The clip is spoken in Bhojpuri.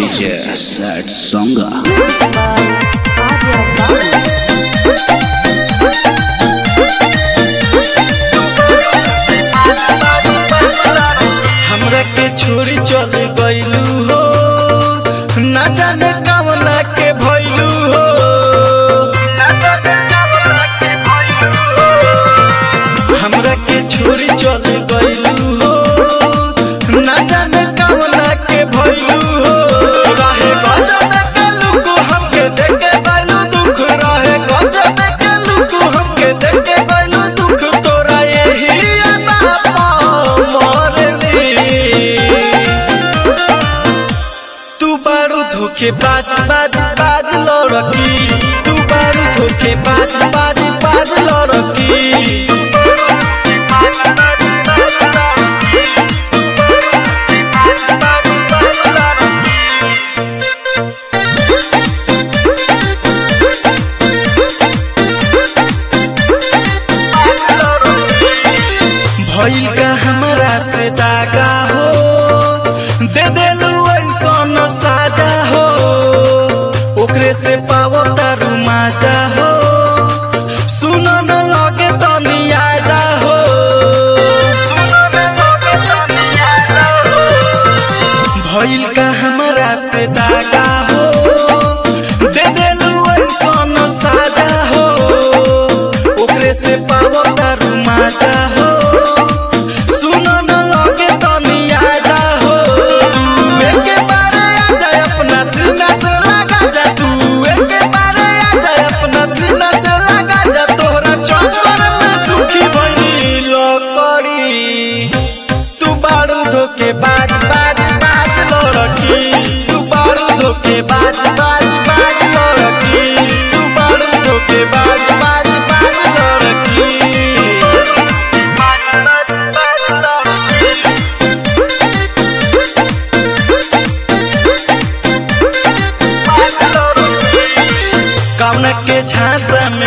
DJ Sad Songa. हमरा के छोड़ी चल गइलू हो ना जाने कवना के भइलू हो हमरा के छोड़ी चल गइलू हो ना जाने कवना के भइलू हो रहे गजब के लुक हमके देखे गइलू दुख रहे गजब के लुक हमके देखे गइलू दुख तोरा यही अदा मरली तू बारू धोखे बाज बाज बाज लड़की तू बारू धोखे बाज बाज बाज लड़की भइल का हमरा से दागा हो दे देलू ऐसन साजा हो ओकरे से पावो तारू माजा हो सुनो न लगे तनी आजा हो भइल का हमरा से दागा हो दे देलू ऐसन साजा हो ओकरे से पावो तारू माजा हो सुनो न लगे तनी आजा हो तू एके बारे आजा अपना सीना से लगा जा तू एके बारे आजा अपना सीना से लगा जा तोहरा चक्कर में सुखी बनी लकड़ी तू बारू धोके बाज बाज बाज लड़की तू बारू धोके बाज बाज बाज लड़की तू बारू धोके बाज बाज बाज लड़की कौन के झांसा